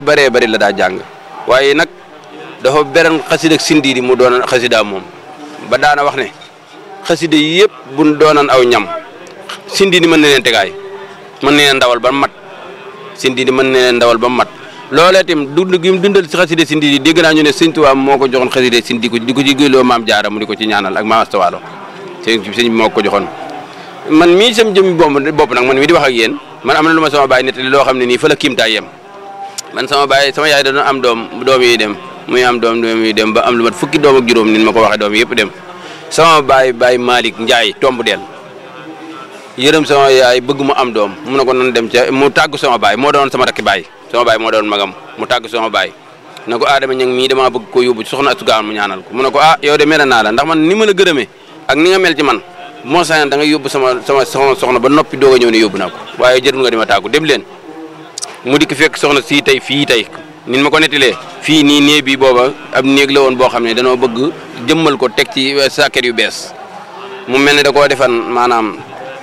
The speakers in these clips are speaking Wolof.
bëree bëri la daa jàng waaye nag dafa beran xasida ak sindiidi mu doonan xasida moom ba daana wax ne xasida yi yëpp buñ doonan aw ñam sindiidi mën na leen tegaay mën na leen ndawal ba mat sindiidi mën na leen ndawal ba mat loolee itam dund gi mu dundal ci xasida sindiidi dégg naa ñu ne sëñ Tuubaa moo ko joxoon xasida sindi ko di ko ci gëloo maam jaara mu di ko ci ñaanal ak maam astawaalo sëñ sëñ bi moo ko joxoon man mii sam jëmmi bopp bopp nag man mii di wax ak yéen man am na lu ma sama baay nettali loo xam ne nii fa la kiimtaay yem man sama baay sama yaay da am doom doom yi dem muy am doom doom yi dem ba am lu mat fukki doom ak juróom nin ma ko waxee doom yëpp dem sama baay baay Malick Ndiaye tomb del yërëm sama yaay bëgg mu am doom mu ne ko nan dem ca mu tàggu sama baay moo doon sama rakki baay sama baay moo doon magam mu tàggu sama baay ne ko Adama ñang mii damaa bëgg ko yóbbu soxna asugaan mu ñaanal ko mu ne ko ah yow de mel naa la ndax man ni ma la gërëmee ak ni nga mel ci man moo sañoon da nga yóbbu sama sama soxna soxna ba noppi doog a ñëw ne yóbbu naa ko waaye jërul nga di ma tàggu dem leen mu dikk fekk soxna sii tey fii tey nin ma ko nettilee fii nii néeg bi booba ab néeg la woon boo xam ne danoo bëgg jëmmal ko teg ci sàkket yu bees mu mel ne da koo defan maanaam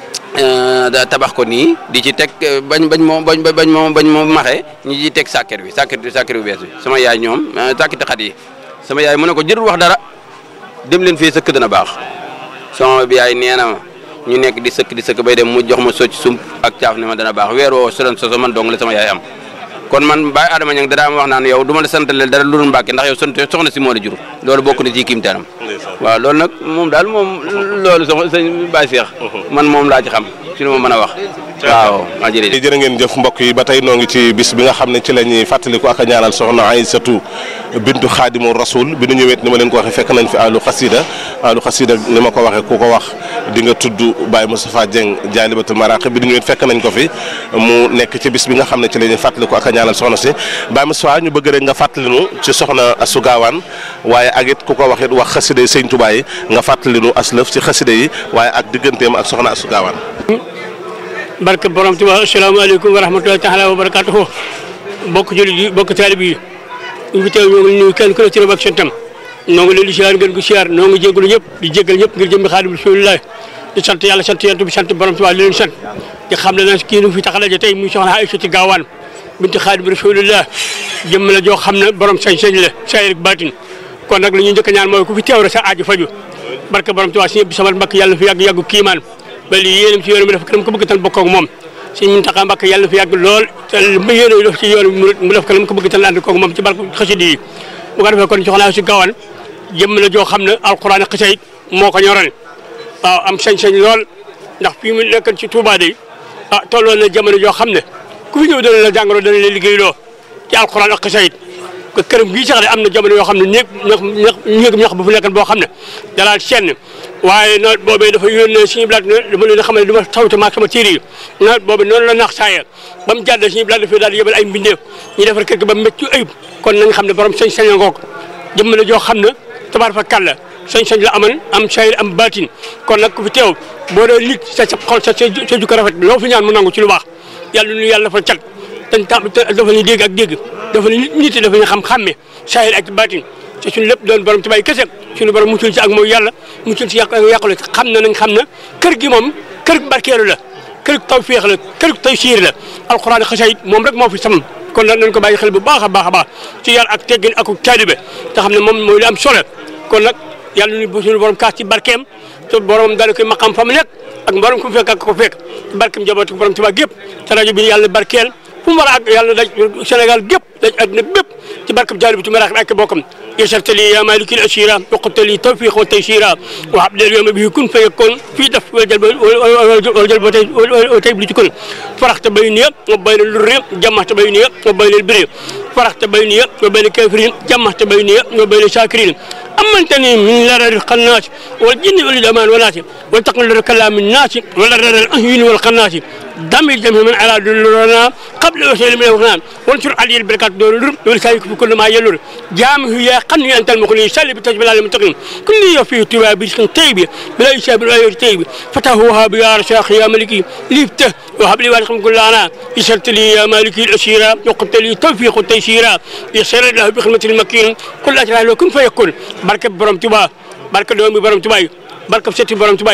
da tabax ko nii di ci teg bañ bañ moo bañ bañ moo bañ moo maxe ñi ci teg sàkket bi sàkket sàkket yu bees bi sama yaay ñoom sàkketi xat yi sama yaay mu ne ko jërul wax dara dem leen fii sëkk dana baax sama bi yaay nee na ma ñu nekk di sëkk di sëkk bay dem mu jox ma socc sump ak caaf ne ma dana baax weer woo sodan soso man dong la sama yaay am kon man Baye Adama Niang dadaa ma wax naan yow du ma la santaleel dara lu dul Mbàkke ndax yow sant soxna si moo la jur loolu bokk na ci kiimtaanam waaw loolu nag moom daal moom loolu soxna sëñ Baye Cheikh man moom laa ci xam ci lu ma mën a wax waaw maa jërëjëf jërë ngeen jëf mbokk yi ba tey noo ngi ci bis bi nga xam ne ci la ñuy fàttaliku ak a ñaanal soxna Aysatu bintu xaadimu rasul bi nu ñëwet ni ma leen ko waxee fekk nañ fi alu xasida alu xasida ni ma ko waxee ku ko wax di nga tudd Baye Moustapha Dieng jaalibatul maraqib bi nu ñëwet fekk nañ ko fi mu nekk ci bis bi nga xam ne ci la ñuy fàttaliku ak a ñaanal soxna si Baye Moustapha ñu bëgg rek nga fàttalinu ci soxna Astu Gaawaan waaye ak it ku ko wax it wax xasida yi sëñ Tuubaa yi nga fàttalinu aslëf ci xasida yi waaye ak digganteem ak soxna Astu Gaawaan barke borom Tuubaa asalaamaaleykum wa rahmatullahi taala wa barakatuhu bokk jullit yi bokk taalib yi ñu fi teew ñoo ngi nuyu kenn ku ne ci ak santam noo ngi leen di siyaar ngeen ko siyaar noo ngi jégalu ñëpp di jégal ñëpp ngir jëmmi Xaadimu Rasuulillaahi di sant yàlla sant yent bi sant borom Tuubaa di leen sant di xam ne nag kii nu fi tax a daje tey muy soxna Aysatu Gaawaan binti Xaadimu Rasuulillaahi jëmm la joo xam ne borom sañ-sañ la saayir ak baatin kon nag li ñu njëkk a ñaan mooy ku fi teew rek sa aaju faju barke borom Tuubaa si ñëpp samal mbakk yàlla fi yàgg yàggu kiimaan ba lii yéenam ci yoon mi def kanam ko bëgg tan bokk ak moom Sëñ Muntaxa Mbàkke yàlla na fi yàgg lool te li ma yéene def ci yoon mu def kanam ko bëgg tan ànd koog moom ci barke xasida yi bu ko defee kon soxna si Gaawaan jëmm la joo xam ne alxuraan ak xasida moo ko ñoroon waaw am sañ-sañ lool ndax fii mu nekkoon ci Touba day ah tolloon na jamono joo xam ne ku fi ñëw dana la jàngaloo dana la liggéeyloo ci alxuraan ak xasida ko këram gii sax de am na jamono yoo xam ne néeg ñax ñax néeg ñax bu fu nekkoon boo xam ne dalaal senn waaye nawet boobee dafa yónnee suñu blaat dama leen xam ne du ma tawte maag sama téere yi nawet boobee noonu la nax saaya ba mu jàdd suñu blaat dafay daal di yebal ay mbindeef ñu defar kër gi ba métti ayib kon nañ xam ne borom sañ-sañ ngoog jëmm la joo xam ne tabaar fa kàlla sañ-sañ la aman am sayir am baatin kon nag ku fi teew boo dee nit sa sa xol sa sa jukko rafet loo fi ñaan mu nangu ci lu baax yàlla nu yàlla dafa cat dañ tam dafa ñu dégg ak dégg dafa ñu nit dafa ñu xam xàmme sayir ak baatin te suñu lépp doon borom tubaay kese suñu borom muccul ci ak mooy yàlla muccul ci yàq yàqule xam na nañ xam na kër gi moom kër barkeelu la kër tawféex la kër taysiir la alxuraan xasayit moom rek moo fi sam kon nag nañ ko bàyyi xel bu baax a baax a baax ci yar ak teggin ak taalibe te xam ne moom mooy li am solo kon nag yàlla ñu bu suñu borom kaas ci barkeem te borom daal koy maqam fa mu nekk ak borom ku fekk ak ko fekk ci barkeem jabootu borom tubaab gépp te rajo bi yàlla barkeel fu mu war a àgg yàlla daj Sénégal gépp daj àdduna bépp ci barkeb jaalibatu maraaxib ak bokkam يسرت لي يا مالك الأسيرة وقلت لي توفيق وتيسيرا وعبد اليوم به كن فيكون في دف والجلب والجلب وتيب لتكون فرحت بيني وبين الر جمعت بيني وبين البر فرحت بيني وبين الكافرين جمعت بيني وبين الشاكرين أمنتني من لرر القناس والجن والأمان والناس وتقل كلام الناس ولرر الأهين والقناس دم الجميع من على دلنا قبل وسيل من الغنام وانشر علي البركات دور ولسانك في كل ما يلور جامه يا قني أنت المغني سلي بتجبل على المتقين كل يوفي تبا برزق طيب بلا يشاب الآية طيب فتهوها بيا رشاق يا ملكي ليفته وهب لي وارقم كل أنا يسرت لي يا مالكي الأسيرة وقلت لي توفيق التيسيرة يسر له بخدمة المكين كل أجل له كن فيكون barke borom Tuba barke doomi borom Tuba yi barke sëti borom Tuba yi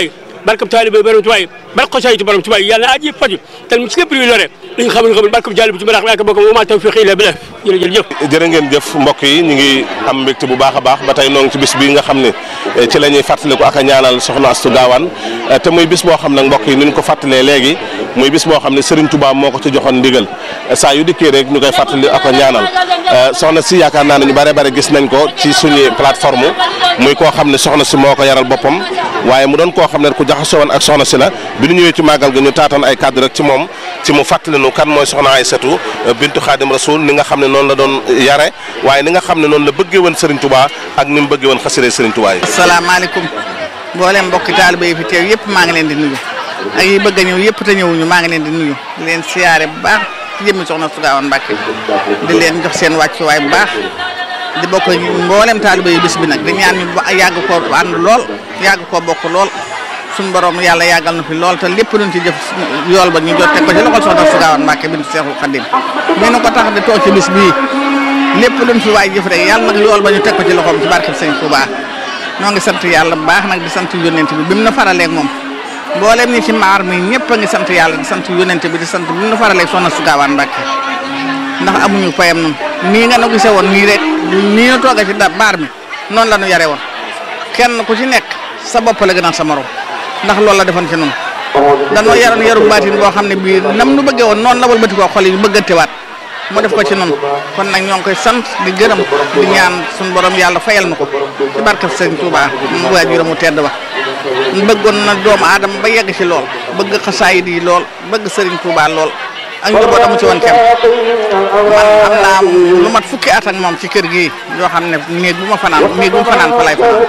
barkab taalibe borom Tuubaa yi barke xasaayiti borom Tuubaa yi yàlla na aaj yëpp faju te ci lépp luy lore li nga xam ne xam barkab taalibe ci barax laaka bokk moo maa tawfiq illa billah jërëjëf jërë ngeen jëf mbokk yi ñu ngi am mbégte bu baax a baax ba tey noo ngi ci bis bi nga xam ne ci la ñuy fàttaliku ak a ñaanal soxna Astu Gaawaan te muy bis boo xam nag mbokk yi ni ñu ko fàttalee léegi muy bis boo xam ne Serigne Touba moo ko ci joxoon ndigal saa yu dikkee rek ñu koy fàttali ak a ñaanal soxna si yaakaar naa ne ñu bare bare gis nañ ko ci suñu plateforme muy koo xam ne soxna si moo ko yaral boppam waaye mu doon koo xam ne ku jaxasoo woon ak soxna si la bi ñu ñëwee ci màggal ga ñu taatoon ay kàddu rek ci moom ci mu fàttali nu kan mooy soxna Aysatu bintu Xaadim Rasul ni nga xam ne noonu la doon yare waaye ni nga xam ne noonu la bëggee woon Serigne Touba ak ni mu bëggee woon xasida Serigne Touba yi. asalaamaaleykum mboolem mbokki taaliba yi fi teew yëpp maa ngi leen di nuyu ak yi bëgg a ñëw yëpp te ñëwuñu maa ngi leen di nuyu di leen siyaare bu baax ci jëmmi soxna Astu Gaawaan Mbàkke di leen jox seen wàccuwaay bu baax di bokk mboolem taaliba yi bis bi nag di ñaan ñu yàgg koo ànd lool yàgg koo bokk lool suñu borom yàlla yàggal na fi lool te lépp luñ ci jëf yool ba ñu jot teg ko ci loxol soxna Astu Gaawaan Mbàkke bintu Seexul Xadim mi nu ko tax di toog ci bis bii lépp luñ fi waay jëf rek yàlla nag yool ba ñu teg ko ci loxoom ci barkeb Sëñ Tuubaa noo ngi sant yàlla bu baax nag di sant yónnent bi bi mu na faraleeg moom mboolem ñi ci maar mi ñëpp a ngi sant yàlla di sant yónnent bi di sant bi mu na faraleeg soxna Astu Gaawaan Mbàkke ndax amuñu payam nun nii nga nu gisee woon nii rek nii nu tooga ci da baar mi noonu la nu yare woon kenn ku ci nekk sa bopp la gënal sa morom ndax loolu la defoon ci nun danoo yaroon yaru baatin boo xam ne bii nam nu bëggee woon noonu la wëlbati koo xol yi bëggantewaat mu def ko ci nun kon nag ñoo ngi koy sant di gërëm di ñaan suñu borom yàlla fayal na ko ci barkeb Sëriñ Tuubaa mu waajuram mu tedd ba bëggoon na doomu aadama ba yegg ci lool bëgg xasaayid yi lool bëgg Sëriñ Tuubaa lool ak njabootam mu ci woon kenn man am naa lu mat fukki at ak moom ci kër gi yoo xam ne néeg bu ma fanaan néeg bu ma fanaan fa lay fanaan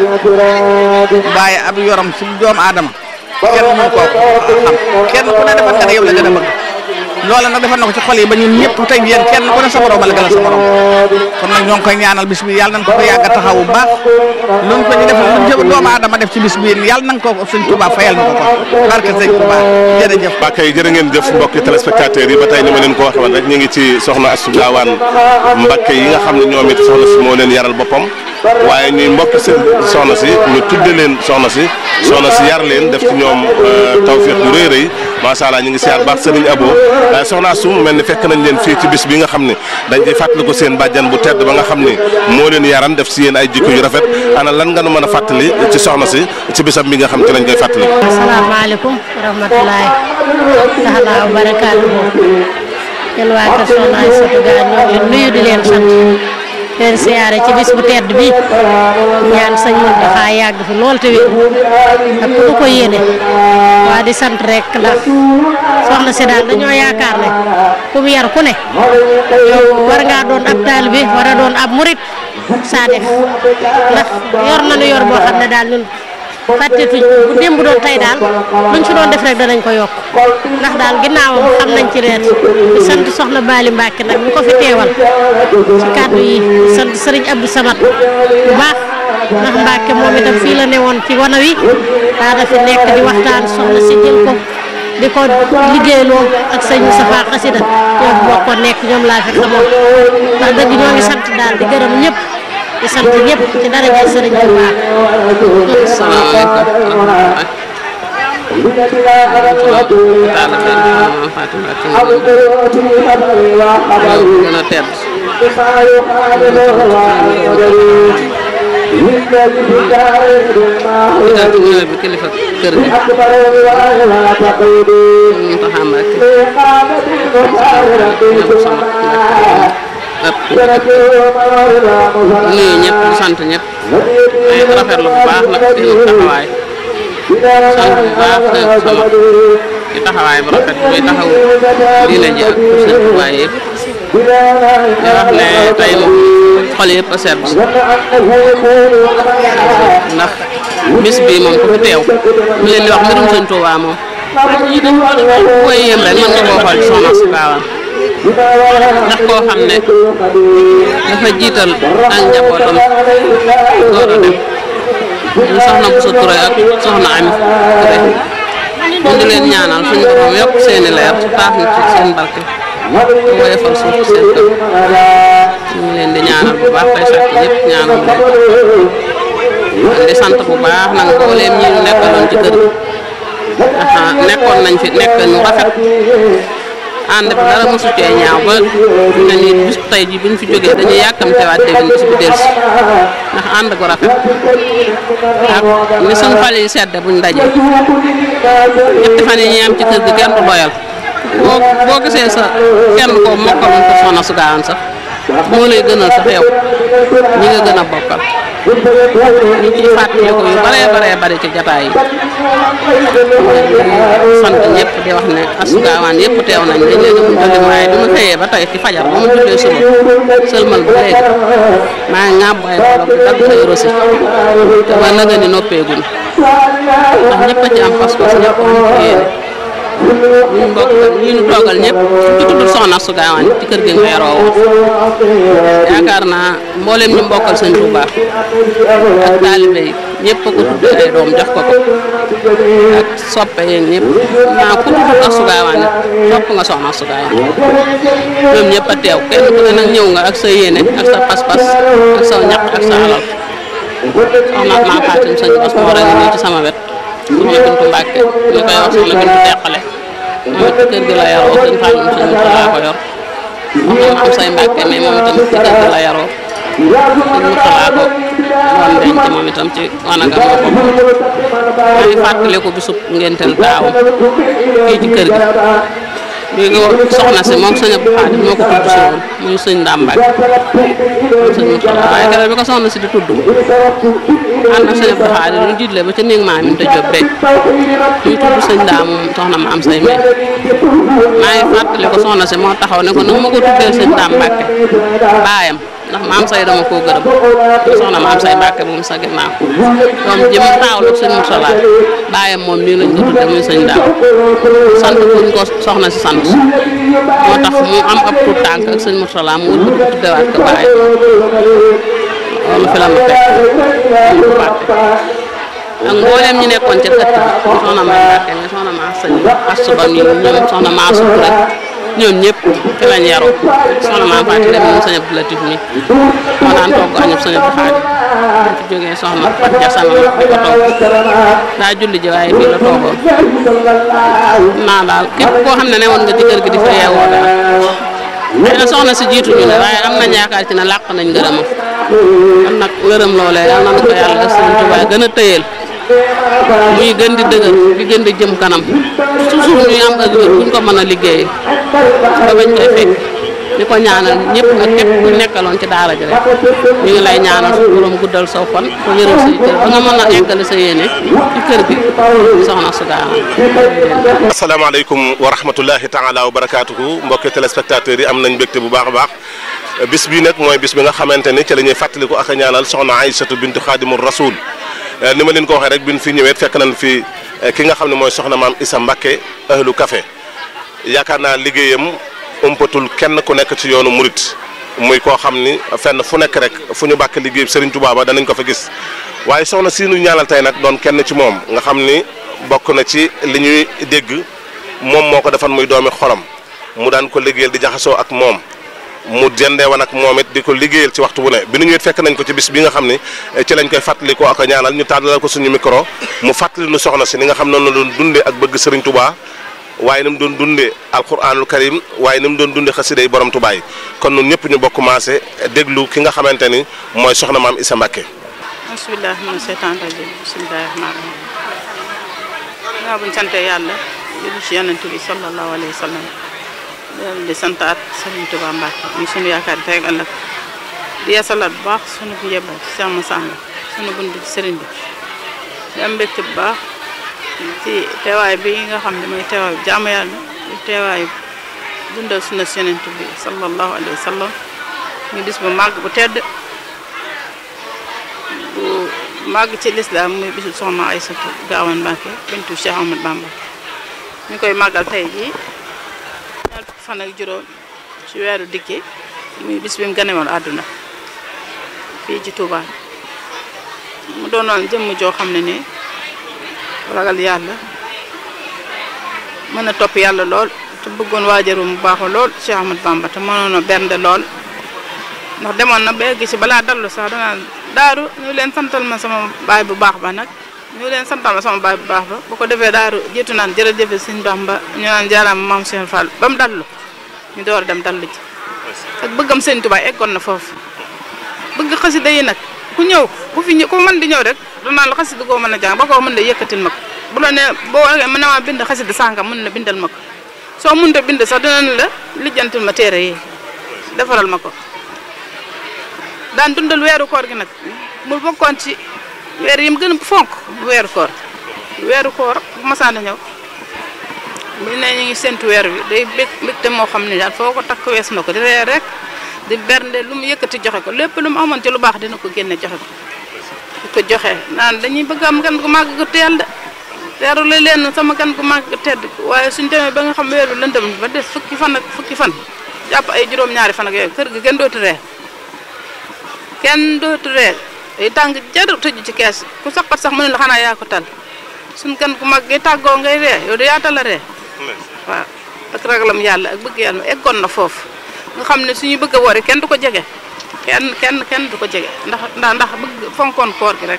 waaye ab yorom ci doomu aadama kenn mënu koo xam kenn ku ne defal nga ne yow la gën a bëgg loola nag defal na ko ci xol yi ba ñun ñëpp tey yéen kenn ku ne sa borom la gën a sa borom kon nag ñoo ngi koy ñaanal bis bi yàlla nañ ko ko yàgg a taxaw bu baax luñ ko ci defal luñ ci doomu aadama def ci bis bi yàlla nañ ko sëñ Touba fayal na ko ko barke sëñ Touba jërëjëf ba kay jërë ngeen jëf mbokki téléspectateurs yi ba tey ni ma leen ko waxee woon rek ñu ngi ci soxna Astu Gaawaan Mbàkke yi nga xam ne ñoom it soxna si moo leen yaral boppam waaye ñuy mbokki seen soxna si ñu tudde leen soxna si soxna si yar leen def ci ñoom tawfiq bu rëy rëy macha allah ñu ngi siyaar baax Serigne Abo soxna Astu mu mel ni fekk nañ leen fii ci bis bi nga xam ne dañ ciy fàttali ko seen bàjjan bu tedd ba nga xam ne moo leen yaran def si yéen ay jikko yu rafet ana lan nga nu mën a fàttali ci soxna si ci bisam bi nga xam ci lañ koy fàttali. asalaamaaleykum wa rahmatulahi taala wa barakaatu yéen waa kër Soxna Aysatu Ga ñoo ngi leen nuyu di leen sant leen siyaare ci bis bu tedd bi ñaan sëñ Muntaxa yàgg fi lool te wér ak ku ko yéene waa di sant rek ndax soxna si daal dañoo yaakaar ne ku mu yar ku ne yow war ngaa doon ab taalibe war a doon ab murit saa def ndax yor nañu yor boo xam ne daal ñun fàttetuñ bu démb doon tey daal luñ fi doon def rek danañ ko yokk ndax daal ginnaawam xam nañ ci reet di sant soxna Bali Mbacke nag ñu ko fi teewal ci kàddu yi di sant Serigne Abdou Samad bu baax ndax Mbacke moom itam fii la newoon ci wana wi daana fi nekk di waxtaan soxna si jël ko di ko liggéeyloo ak sëñ Moustapha Xasida ñoom bokk nekk ñoom laa fi xamoon ndax dëgg ñoo ngi sant daal di gërëm ñëpp di sant ñëpp ci daraja Sëriñ Tuubaa gën a tedd digal ci ñëwee bi kilifa kër gi mu taxa Mbàkke nuyu ñëpp di sant ñëpp ay rafetlu bu baax nag seen taxawaay sant bu baax seen sama ci taxawaay bu rafet muy taxaw diine ji ak seen tubaay yëpp di wax ne tey moom xol yëpp a sedd ndax bis bi moom ku fi teew mu leen di wax mbirum sëñ Tuubaa moom koy yem rek mën nga koo xool ci Soxna Astu Gaawaan ndax koo xam ne dafa jiital ak njabootam door a dem ñu soxna Bousso Touré ak soxna Ami Touré ñu ngi leen ñaanal suñu borom yokk seeni leer taaf na ci seen barke te woyofal suuf ci seen kër ñu ngi leen di ñaanal bu baax tey sàkk ñëpp ñaanal leen di sant bu baax nag mbooleem ñi ñu nekkaloon ci kër gi nekkoon nañ fi nekk nu rafet ànd bi dara mosu cee ñaaw ba ne ni bis tey ji bi ñu fi jógee dañuy yàkkamtewaat déwén bis bi dellusi ndax ànd gu rafet ak ni suñ xol yi sedd buñ dajee ñetti fan yi ñuy am ci kër gi kenn du doyal boo boo gisee sa kenn koo mokkaloon ko soxna su gaawan sax moo lay gënal sax yow ñi nga gën a bokkal ñu ciy fàttaliku yu baree baree bari ci jataay yi sant ñëpp di wax ne asugaawaan yëpp teew nañ dañ leen a julli waaye bi ma xëyee ba tey ci fajar ba ma jullee suba sëlmal ba léegi maa ngi ŋàbb ay bolok di dagg ay rosi te ba naga ni noppeeguñ ndax ñëpp a ci am pas-pas ñëpp am ci yéene ñu mbokk ñi ñu toogal ñëpp ci tudd soxna su gaawaan ci kër gi nga yaroo yaakaar naa mboolem ñu mbokkal sëñ Touba ak taalibe yi ñëpp a ko tudd ay doom jox ko ko ak soppe yeeg ñëpp naa ku tudd su gaawaan topp nga soxna su gaawaan ñoom ñëpp a teew kenn ku ne nag ñëw nga ak sa yéene ak sa pas-pas ak sa ñaq ak sa alal soxna maa Fatim sëñ Bas moo rek nii ci sama wet soxna Bintu Mbàkke ñu koy wax soxna Bintu Deqale moom it ci kër gi la yaroo sëñ Fallum sëñ Murtala ko yor soxna ma am say Mbàkke mais moom itam ci kër gi la yaroo sëñ Murtala ko doon denc moom itam ci wanagam la ko maa ngi fàttaliku bisub ngénteel taawam fii ci kër gi bi nga soxna si moom sëñ Abdou Khadim moo ko tudd si woon muy sëñ Ndambaay moom sëñ Murtala waaye keroog bi ko soxna si di tudd ànd ak sëñ Abdou Khadim ñu jiitle ba ca néeg maa mi te jóg rek ñu tudd sëñ daa moom soxna ma am say may maa ngi fàttali ko soxna si moo taxaw ne ko nag ma ko tuddee sëñ Daam Mbàkke baayam ndax ma am say dama koo gërëm soxna ma am say Mbàkke moom sa ginnaaw doom jëm taawlu sëñ Murtala baayam moom nii lañ ko tuddee muy sëñ Daam sant buñ ko soxna si sant moo tax mu am ab tuut tànk ak sëñ Murtala mu wut ko tuddewaat ko baayam loolu fi la ma fekk ñu ko fàtte ak mboolem ñi nekkoon ca kër gi soxna ma Mbàkke mi soxna ma sëñ Astu Ba mi ñoom soxna ma Asu Ture ñoom ñëpp fi lañ yaroo soxna ma Faati dem moom sëñ Abdou Latif mi moo daan togg añub sëñ Abdou Xaadim bu fi jógee soxna Fat Ja sama mag di ko togg daa julli ji waaye fii la toogoon naa daal képp koo xam ne ne woon nga ci kër gi di fa yeewoo daal xëy na soxna si jiituñu ne waaye am nañ yaakaar ci ne làq nañ ngërëmam kon nag ngërëm loolee yal nañu ko yàlla sëñ Tuubaa gën a tëyeel muy gën di dëgër di gën di jëm kanam toujours ñuy am ak wér buñ ko mën a liggéeyee ba bañ koy fekk di ko ñaanal ñëpp nag képp ku nekkaloon ci daara ji rek ñu ngi lay ñaanal su borom guddal saw fan ko yërëm say cër ba nga mën a eggale sa yéene ci kër gi soxna su gaawan asalaamaaleykum wa rahmatullahi taala wa barakaatuhu mbokki téléspectateurs yi am nañ mbégte bu baax a baax bis bii nag mooy bis bi nga xamante ni ci la ñuy fàttaliku ak a ñaanal soxna Aïssatou bintu Xaadimul Rasul ni ma leen ko waxee rek bi ñu fi ñëwee fekk nañ fi ki nga xam ne mooy soxna maam Issa Mbakke ahlu café yaakaar naa liggéeyam ëmpatul kenn ku nekk ci yoonu murit muy koo xam ni fenn fu nekk rek fu ñu bàkk liggéey Serigne Touba ba danañ ko fa gis waaye soxna si ñu ñaanal tey nag doon kenn ci moom nga xam ni bokk na ci li ñuy dégg moom moo ko defan muy doomi xolam mu daan ko liggéeyal di jaxasoo ak moom mu jëndee woon ak moom it di ko liggéeyal ci waxtu bu ne bi nu ñëwee fekk nañ ko ci bis bi nga xam ni ci lañ koy fàttali ko ak a ñaanal ñu tàllal ko suñu micro mu fàttali nu soxna si ni nga xam noonu la doon dundee ak bëgg Serigne Touba waaye ni mu doon dundee alquranul karim waaye ni mu doon dundee xasida yi borom Touba yi kon ñun ñëpp ñu bokk maase déglu ki nga xamante ni mooy soxna maam Issa Mbacké. bisimilah mina seytaan rajim bisimilahi rahmaani rahim waaw buñ sante yàlla julli ci yonent bi sallallahu alayhi wa sallam di santaat Serigne Touba Mbacké ñu sunu yaakaar tey ak ëllëg di yeesalaat bu baax sunu njëbbal ci Cheikh Massamba sunu bunt ci Serigne bi di am mbégte bu baax ci teewaay bi nga xam ne mooy teewaay jaamu yàlla di teewaay dundal sunna si yonent bi sallallahu alayhi wa sallam ñu bis bu màgg bu tedd bu màgg ci lislaam muy bisu soxna Aysatu Gaawan Mbacké bintu Cheikh Ahmad Bamba ñu koy màggal tey jii ñaar fukki fan ak juróom ci weeru dikki muy bis bi mu ganewoon àdduna fii ci Touba mu doonoon jëmm joo xam ne nii ragal yàlla mën a topp yàlla lool te bëggoon waajaru mu baaxoo lool Cheikh Ahmad Bamba te mënoon a bernde lool ndax demoon na ba egg ci balaa dallu sax danaa daaru ñu leen santal ma sama baay bu baax ba nag ñu leen santal ma sama baay bu baax ba bu ko defee daaru jiitu naan jërëjëf sëñ Bamba ñu naan jaaraama maam Cheikh Fall ba mu dallu ñu door a dem dallu ji ak bëggam sëñ Tuubaa eggoon na foofu bëgg xasida yi nag ku ñëw ku fi ñëw ku mën di ñëw rek danaan la xasida goo mën a jàng ba ko mën la yëkkatil ma ko bu la nee boo waxee mën na maa bind xasida sàngam mën na bindal ma ko soo mënut a bind sax dinañ la lijjantil ma téere yi defaral ma ko daan dundal weeru koor gi nag mu bokkoon ci weer yi mu gën a fonk weeru koor weeru koor bu masaan a ñëw bu ne ñu ngi séntu weer wi day bég mbégte moo xam ne daal foo ko takk wees na ko di reer rek di bernde lu mu yëkkati joxe ko lépp lu mu amoon ci lu baax dina ko génne joxe ko di ko joxe naan dañuy bëgg am gan gu màgg gu teel de teeru la leen sama gan gu màgg gu tedd waaye suñ demee ba nga xam weer wi lëndëm ba des fukki fan ak fukki fan jàpp ay juróom-ñaari fan ak yooyu kër gi kenn dootu reer kenn dootu reer day tàng jaru tëju ci kees ku saqat sax mu ne la xanaa yaa ko tal suñ gan gu mag gi tàggoo ngay ree yow de yaa tal a ree waaw ak ragalam yàlla ak bëgg yàlla eggoon na foofu nga xam ne suñu bëgg a woori kenn du ko jege kenn kenn kenn du ko jege ndax ndax ndax bëgg fonkoon koor gi rek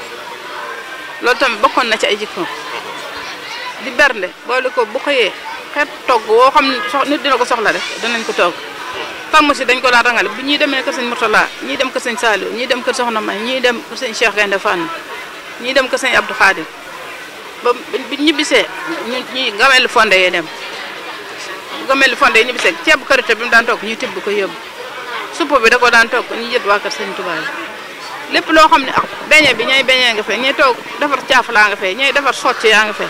loolu tamit bokkoon na ci ay jikkoom di bernde boole ko bu xëyee xeet togg woo xam ne sox nit dina ko soxla rek danañ ko togg tàmm si dañ ko daan rangale bu ñuy demee kër sëñ Mourtala ñii dem kër sëñ Saliou ñii dem kër Soxna May ñii dem kër sëñ Cheikh Gaynde Fane ñii dem kër sëñ Abdou Khadir ba bi ñibbisee ñu ñuy gamel fonde yee dem gamel fonde yi ñibbisee ceebu karité bi mu daan togg ñuy tibb ko yóbbu supp bi da ko daan togg ñu jët waa kër sëñ Touba yi lépp loo xam ne ah beñe bi ñay beñee nga fee ñay toog defar caaf laa nga fee ñay defar socc yaa nga fee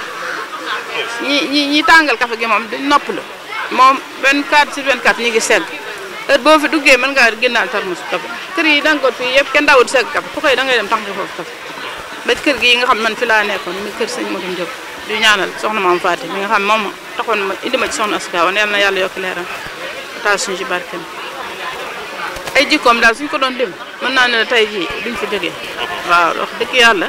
ñi ñi ñi tàngal kafe gi moom duñ noppalu moom 24 sur 24 ñu ngi segg heure boo fi duggee mën ngaa génnaal tarmus kafe kër yi dangoot fii yëpp kenn daawul segg kafe ku koy da ngay dem tànk foofu kafe ba kër gi nga xam man fi laa nekkoon mi kër sëñ Modou Diop di ñaanal soxna maam Faati mi nga xam moom taxoon ma indi ma ci soxna Asuka wan yal na yàlla yokk leeram taal suñu ci barkeem ay jikkoom daal suñ ko doon lim mën naa ne tey jii duñ fi jógee waaw wax dëgg yàlla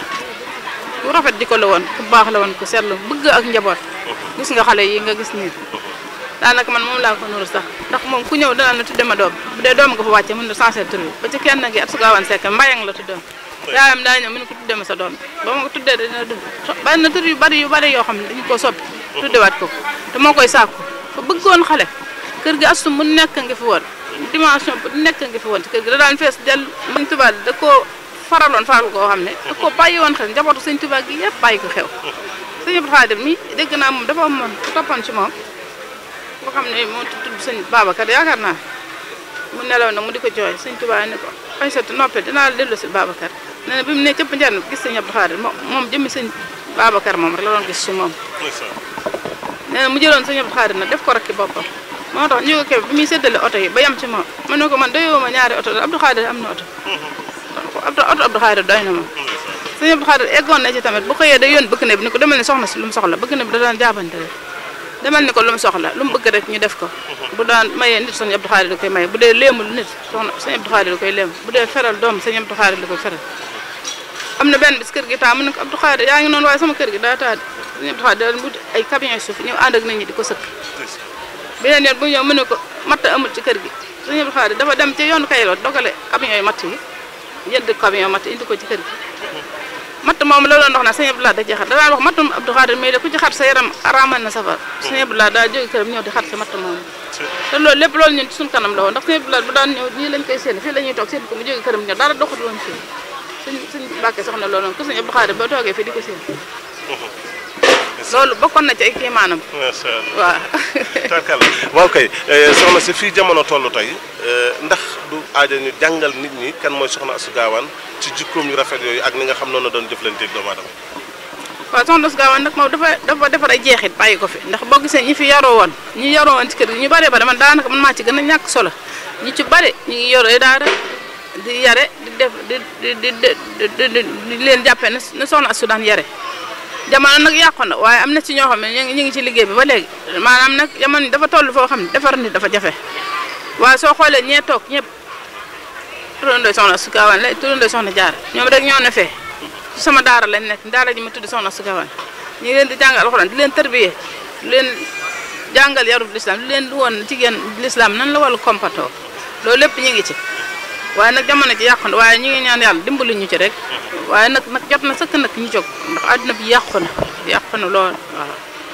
ku rafet jikko la woon ku baax la woon ku seetlu bëgg ak njaboot gis nga xale yi nga gis nii daanaka man moom laa ko nuru sax ndax moom ku ñëw dana na tudde ma doom bu dee doom nga fa wàcce mën na sensé tur bi ba ci kenn gi at sugaawan sekk mbayang la tuddoon yaayam daa ñëw mu ne ko tudde ma sa doom ba ma ko tuddee dina dund bari na tur yu bari yu bari yoo xam ne dañu koo soppi tuddewaat ko te moo koy sàkku fa bëggoon xale kër gi astu mu nekk nga fi woon dimension bu nekk nga fi woon ci kër gi da daan fees del sëñ Tuubaa da koo faraloon faral koo xam ne da koo bàyyi woon xel njabootu sëñ Tuubaa gi yëpp bàyyi ko xew sëñ Abdou Khadir mi dégg naa moom dafa amoon ku toppoon ci moom boo xam ne moo tudd sëñ Babacar yaakaar naa mu nelaw na mu di ko jooy sëñ Tuubaa ne ko Aysatu noppee dinaa la dellu si Babacar nee na bi mu ne cëpp njarn gis sëñ Abdou Khadir moom moom jëmmi sëñ Babacar moom rek la doon gis ci moom nee na mu jëloon sëñ Abdou Khadir nag def ko rakki boppam moo tax ñu ko kebe bi muy séddale oto yi ba yem ci moom ma ne ko man doyoo ma ñaari oto Abdou Khadir am na oto oto oto Abdou Khadir doy na ma sëñ Abdou Khadir eggoon na ci tamit bu xëyee day yoon bëgg ne bi ni ko demal ni soxna si lu mu soxla bëgg ne bi da daan jaabante rek demal ni ko lu mu soxla lu mu bëgg rek ñu def ko bu daan mayee nit sëñ Abdou Khadir da koy maye bu dee léemul nit soxna sëñ Abdou Khadir da koy léem bu dee feral doom sëñ Abdou Khadir da koy feral am na benn bis kër gi taa mu ne ko Abdou Khadir yaa ngi noonu waaye sama kër gi daa taa sëñ Abdou Khadir da wut ay camion suuf ñëw ànd ak nit ñi di ko sëkk beneen yoon bu ñëw mu ne ko matt amul ci kër gi sëñ Abdou Khadir dafa dem ci yoonu Kaylor dogale camion yi matt yi jënd camion matt indi ko ci kër gi matt moom la doon wax na sëñ Abdou Lahad da ci xar da daan wax mattum Abdou Khadir mais de ku ci xar sa yaram araamal na safar sëñ Abdou Lahad daa jóge këram ñëw di xar sa matt moom te loolu lépp loolu ñun ci suñu kanam la woon ndax sëñ Abdou Lahad bu daan ñëw nii lañ koy seen fii la ñuy toog seen ko mu jóge këram ñëw dara doxut woon fii suñ suñ Mbàkke soxna loolu ko sëñ Abdou Khadir ba toogee fii di ko seen loolu bokkoon na ci ay kiimaanam macha allah waaw tarkalla waaw kay soxna si fii jamono toll tey ndax du aaja ñu jàngal nit ñi kan mooy soxna Astou Gawane ci jikkoom yu rafet yooyu ak ni nga xam noonu la doon jëflanteeg doomu aadama waaw soxna Astou Gawane nag moom dafa dafa defar ay jeexit bàyyi ko fi ndax boo gisee ñi fi yaroo woon ñi yaroo woon ci kër gi ñu bare bare man daanaka man maa ci gën a ñàkk solo ñi ci bare ñu ngi yoree daara di yare di def di di di di di leen jàppee ne soxna Astou daan yare jamono nag yàqu na waaye am na ci ñoo xam ne ñu ngi ñu ngi ci liggéey bi ba léegi maanaam nag jamono dafa toll foo xam ne defar nit dafa jafe waaye soo xoolee ñee toog ñëpp turandoo soxna Astou Gawane la turandoo soxna Jaara ñoom rek ñoo ne fee ci sama daara lañ nekk daara ji ma tudd soxna Astou Gawane ñu ngi leen di jàngal alxuraan di leen tarbiyee di leen jàngal yarub lislaam di leen di woon jigéen lislaam nan la wàllu kompatoo loolu lépp ñu ngi ci waaye nag jamono ji yàqu na waaye ñu ngi ñaan yàlla dimbali ñu ci rek waaye nag nag jot na sëkk nag ñu jóg ndax àdduna bi yàqu na yàqu na lool waaw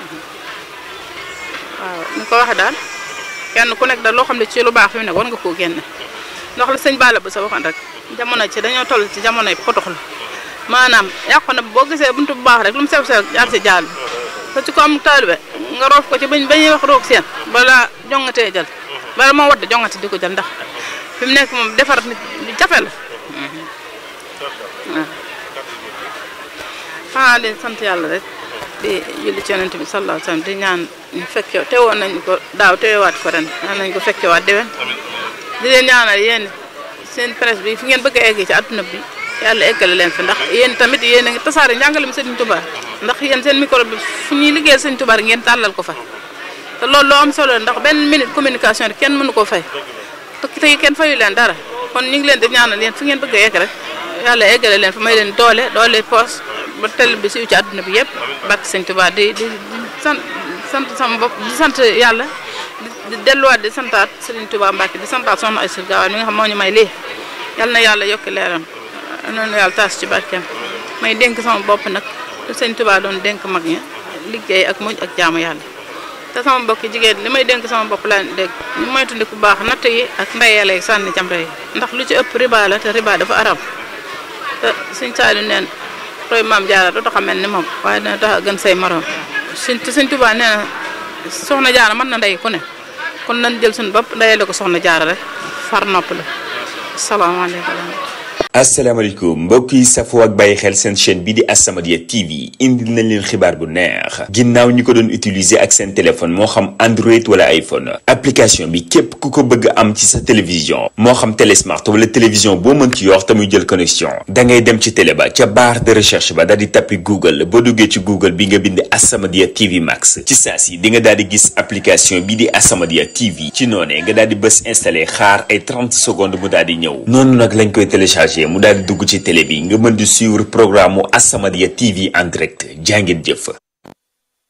waaw ni ko waxee daal kenn ku nekk daal loo xam ne ci lu baax fi mu nekk war nga koo génne ndax la sëñ Balla ba sa waxoon rek jamono ci dañoo toll ci jamonoy potox la maanaam yàqu na boo gisee buntu bu baax rek lu mu sew sew jaar si jaal bi te ci ko am taalibe nga roof ko ci bañ bañuy wax roog seen balaa jongatee jël bala moo wadd jongate di ko jël ndax fi mu nekk moom defar nit lu jafe la waaw di sant yàlla rek di julli ci yonent bi sallallahu alayhi wa sallam di ñaan ñu fekke teewoon nañ ko daaw teewaat ko ren ñaan nañ ko fekkewaat déwén di leen ñaanal yéen seen presse bi fi ngeen bëgg a egg ci adduna bi yàlla eggale leen fi ndax yéen tamit yéen a ngi tasaare njàngale mi Sëriñ Tuubaa ndax yéen seen micro bi fu ñuy liggéeyal Sëriñ Tuubaa ngeen tàllal ko fa te loolu loo am solo ndax benn minute communication rek kenn mënu koo fay te tey kenn fayu leen dara kon ñu ngi leen di ñaanal yéen fu ngeen bëgg a egg rek yàlla eggale leen fi may leen doole doole poos ba télé bi siiw ci àdduna bi yëpp barke Sëriñ Tuubaa di di di sant sant sama bopp di sant yàlla di delluwaat di santaat Sëriñ Tuubaa Mbàkke di santaat soxna Aïssa Gawane mi nga xam moo ñu may lii yal na yàlla yokk leeram noonu yàlla taas ci barkeem may dénk sama bopp nag lu Sëriñ Tuubaa doon dénk mag ña liggéey ak muñ ak jaamu yàlla te sama mbokki jigéen li may dénk sama bopp laa dégg ñu moytundi ku baax natt yi ak ndeyale yi sànni jamre yi ndax lu ci ëpp riba la te riba dafa arab te suñ saali neen roy maam jaara doo tax a mel ni moom waaye dina tax a gën say morom suñ te suñ tubaa nee na soxna jaara mën na ndey ku ne kon nañ jël suñu bopp ndeyale ko soxna jaara rek far nopp la salaamaaleykum asalaamaaleykum mbokk yi safoo ak bàyyi xel seen chaîne bi di As-Samadiyya TV indil nañ leen xibaar bu neex ginnaaw ñi ko doon utiliser ak seen téléphone moo xam Android wala iPhone application bi képp ku ko bëgg am ci sa télévision moo xam télésmart wala télévision boo mën ci yor te muy jël connexion da ngay dem ci télé ba ca barre de recherche ba daal di tappi Google boo duggee ci Google bi nga bind As-Samadiyya TV Max ci saa si di nga daal di gis application bi di As-Samadiyya TV ci noonee nga daal di bës installé xaar ay 30 secondes mu daal di ñëw noonu nag lañ koy téléchargé mu daal di dugg ci télé bi nga mën di suivre programme mu As-Samadiyya TV en direct jàngeen jëf